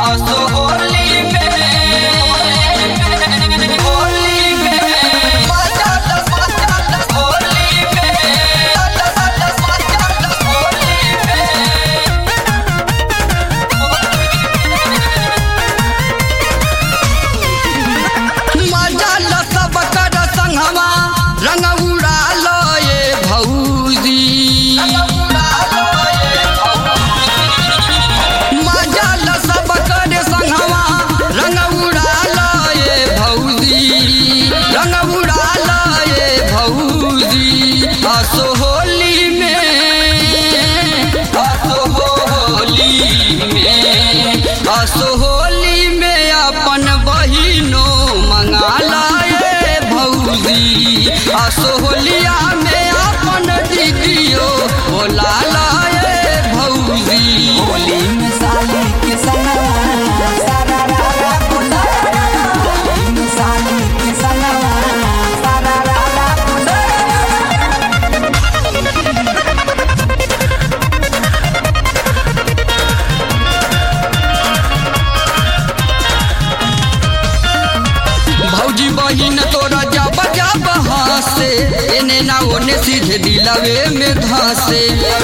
असो होली में होली में मजा दस मजा दस होली में दस दस मजा दस होली में मजा ल सब कर संगवा रंग उड़ा लो ये भौजी मजा ल सब कर संगवा रंग उड़ा लो ये भौजी रंग उड़ा लो ये भौजी असो होली में असो होली में असो होली में अपन बहिनो मंगा लाए भौजी असो होलिया में अपन दीदियो बोला लाए भौजी होली में साली के संगवा सारा रारा बोला होली में साली के संगवा सारा रारा बोला भौजी बहिन तोरा जब जब हंसे एने ना ओने सीधे दिलवे में धंसे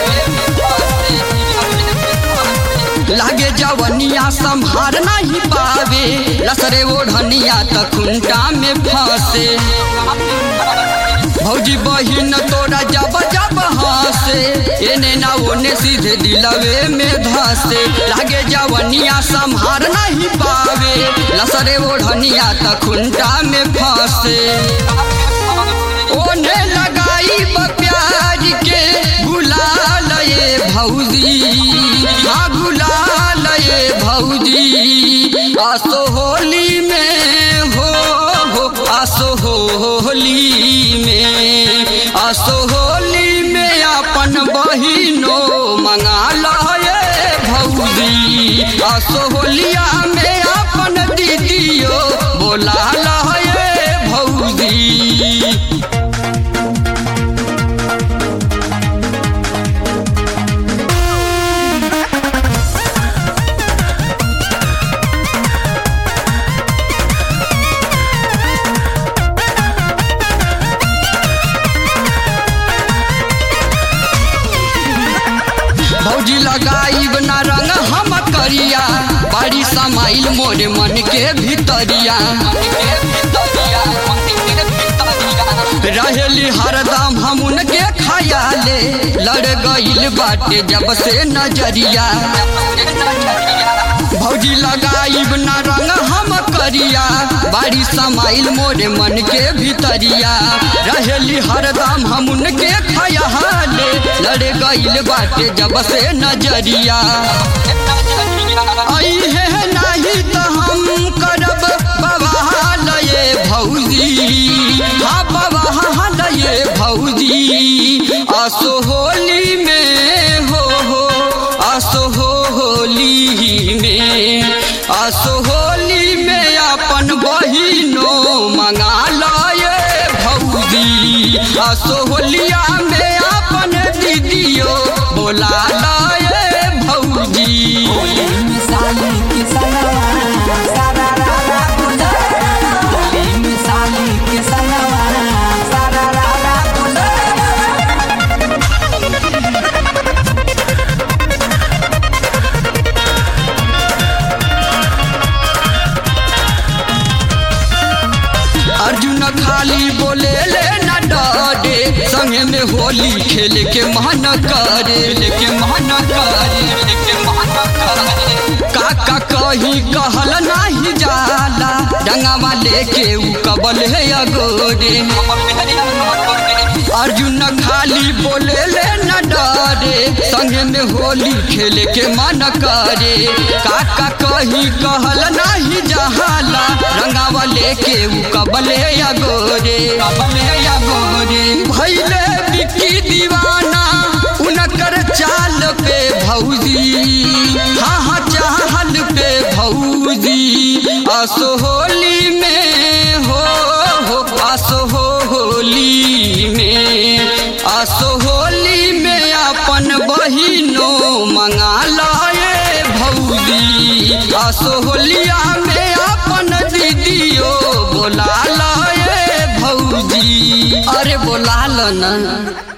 लागे जवनिया संभार नहीं पावे लसरे ओढ़निया त खुंटा में फंसे भौजी बहिन तोरा जब जब हंसे एने ना ओने सीधे दिलवे में धंसे लागे जवनिया संभार नहीं पावे लसरे ओढ़निया त खुंटा में फंसे ओने लगाई ब प्याज के गुलाल ये भौजी हाँ गुलाल ये भौजी आसो होली में हो हो आसो होली में आसो होली में अपन बहिनो मंगा लो ये भौजी आसो होलिया में अपन दीदियो बोला लो ये भौजी भौजी लगाई ना रंग हम करिया बड़ी समाइल मोरे मन के भीतरिया रहेली हरदम हम उनके खयाले लड़ गईल बाटे जब से नजरिया भौजी लगाई ना रंग हम करिया बारी समाइल मोरे मन के भीतरिया रहेली हरदम हम उनके खयाले लड़ गईल बाटे जब से नजरिया आई है नहीं तो हम करब बवाल ये भौजी हाँ बवाल ये भौजी आसो होली में हो हो आसो होली में आसो होली में अपन बहिनो मंगा लाए भौजी आसो होलिया में अपन दीदियो बोला लाए भौजी होली में साली के संगवा सारा रारा बोला होली में साली के संगवा सारा रारा बोला अर्जुन खाली बोले ले न डरे संगे में होली खेल के मन करे लेके मन करे लेके मन करे काका कहीं कहल नहीं जाला डंगावा लेके उ कबल है अगोरे अर्जुन खाली बोले ले न डरे संगे में होली खेल के मन करे काका कहीं कहल नहीं जहाला रंगावा लेके उ कबले अगोरे कबले अगोरे भैले बिकी दीवाना उनकर चाल पे भौजी हाँ हाँ चाल पे भौजी असो होली में हो हो असो होली में असो होली में अपन बहिनो मंगा लाए भौजी असोहलिया में अपन दीदियो बोला लो ये भौजी अरे बोला लो ना